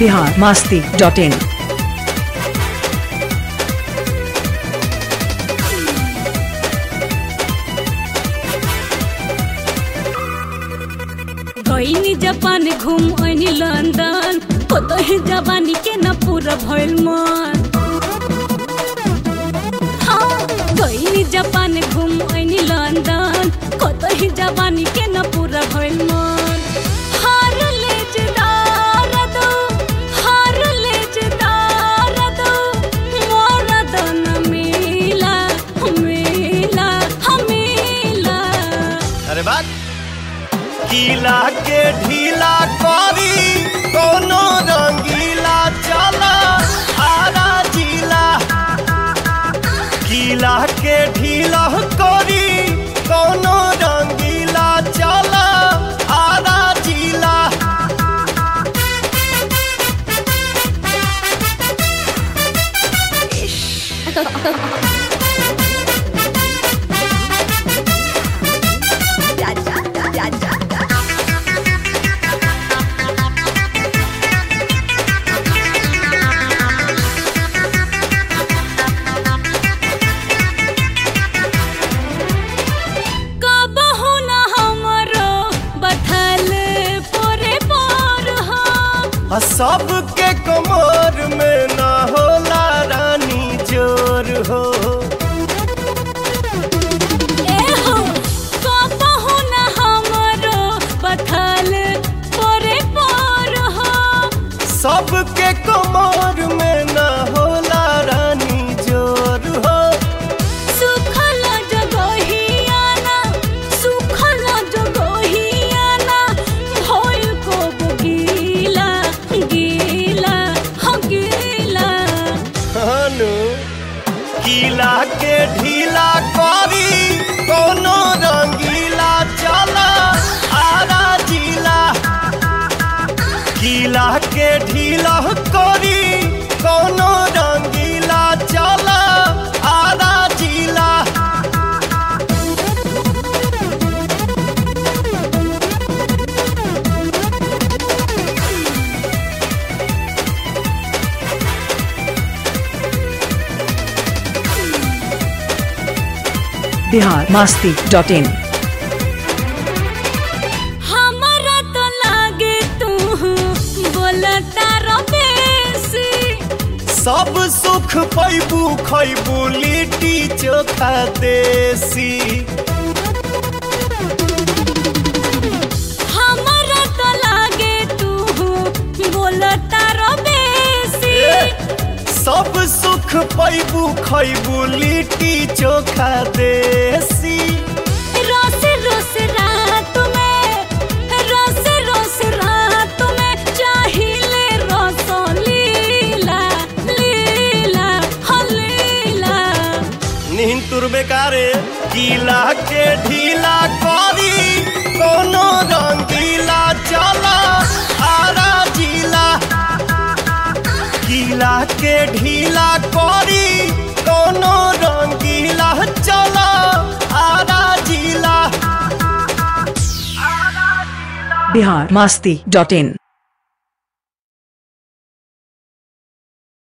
Bihar Masti dot in गईनी Japan घूम आइनी लंदन कतही जवानी के न पूरा भइल मन हाँ, गईनी जापान घूम आइनी लंदन कतही जवानी के न पूरा भइल मन हार लेजदार दो हार लेजदार दो मोरा दन मिला मिला मिला अरे बात गीला के ढीला करी कोनो रंगीला चला आरा जिला गीला के ढीला करी कोनो रंगीला चला आरा जिला कबहु न हमरो बथल पोरे पोर हो आ सबके कमर में न होला रानी जोर हो ए हो कबहु न हमरो बथल पोरे पोर हो सबके कमर में न होला रानी जोर हो सुखल जगहियाना सुखल जगहियाना भइल को गीला गीला हो गीला हनु गीला के ढीला करी कोनो रंगीला चला आरा जिला गीला के ढीला करी कोनो रंगीला चला आरा जिला बिहार मास्ती डॉट इन हमरा तो लागे तू बोलता रबेसी सब सुख पैबू खैबू लिट्टी चोखा देसी हमरा तो लागे तू बोलता रबेसी सब सुख पैबू खैबू लिट्टी चोखा देसी रोस रोस रात में रोस रोस रात में चाहिले रस लीला लीला हो लीला नींद तुर बेकारे गीला के ढीला करी कोनो रंगीला चला आरा जिला गीला के ढीला करी कोनो रंगीला चला आरा जिला बिहार मास्ती डॉट इन